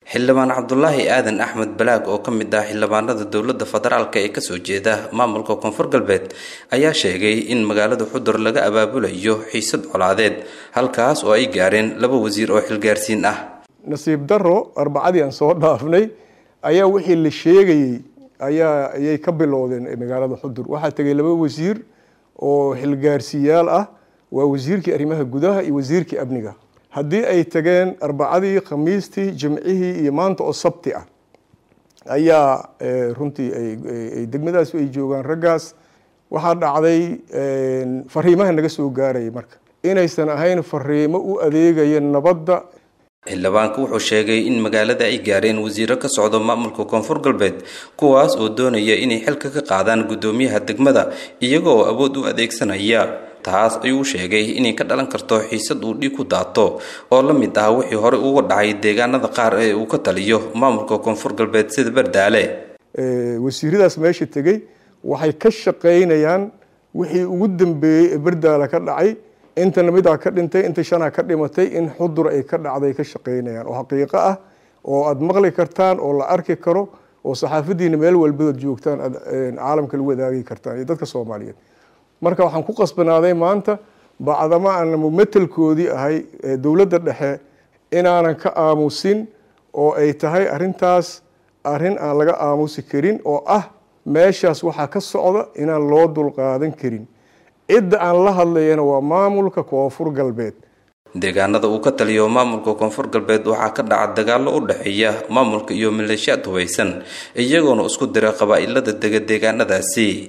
xildhibaan cabdulaahi aadan axmed balaag oo ka mid ah xildhibaanada dowladda federaalk ee kasoo jeeda maamulka koonfur galbeed ayaa sheegay in magaalada xudur laga abaabulayo xiisad colaadeed halkaas oo ay gaareen laba wasiir oo xilgaarsiin ah nasiib daro arbacadii aan soo dhaafnay ayaa wixii la sheegayey ayaa ayay ka bilowdeen magaalada xudur waxaa tegay laba wasiir oo xilgaarsiyaal ah waa wasiirkii arrimaha gudaha iyo wasiirkii amniga haddii ay tageen arbacadii khamiistii jimcihii iyo maanta oo sabti ah ayaa runtii ay degmadaas ay joogaan raggaas waxaa dhacday fariimaha naga soo gaaraya marka inaysan ahayn fariimo u adeegaya nabadda xildhibaanku wuxuu sheegay in magaalada ay gaareen wasiiro ka socdo maamulka koonfur galbeed kuwaas oo doonaya inay xilka ka qaadaan guddoomiyaha degmada iyaga oo awood u adeegsanaya taas ayuu sheegay inay ka dhalan karto xiisad uu dhiig ku daato oo la mid ah wixii horey uga dhacay deegaanada qaar ee uu ka taliyo maamulka koonfur galbeed sida bardaale wasiiradaas meesha tegey waxay ka shaqaynayaan wixii ugu dambeeyey ee bardaale ka dhacay intana midaa ka dhintay inta shanaa ka dhimatay in xudur ay ka dhacday ka shaqaynayaan oo xaqiiqo ah oo aada maqli kartaan oo la arki karo oo saxaafadiina meel walbadood joogtaan aad caalamka lagu wadaagi kartaan iyo dadka soomaaliyeed marka waxaan ku qasbanaaday maanta bacdama aan mumatelkoodii ahay dowladda dhexe inaanan ka aamusin oo ay tahay arrintaas arrin aan laga aamusi karin oo ah meeshaas waxaa ka socda inaan loo dulqaadan karin cidda aan la hadlayana waa maamulka koonfur galbeed deegaanada uu ka taliyo maamulka koonfur galbeed waxaa ka dhaca dagaallo u dhexeeya maamulka iyo maleeshiyaad hubaysan iyagoona isku dira qabaa'ilada dega deegaanadaasi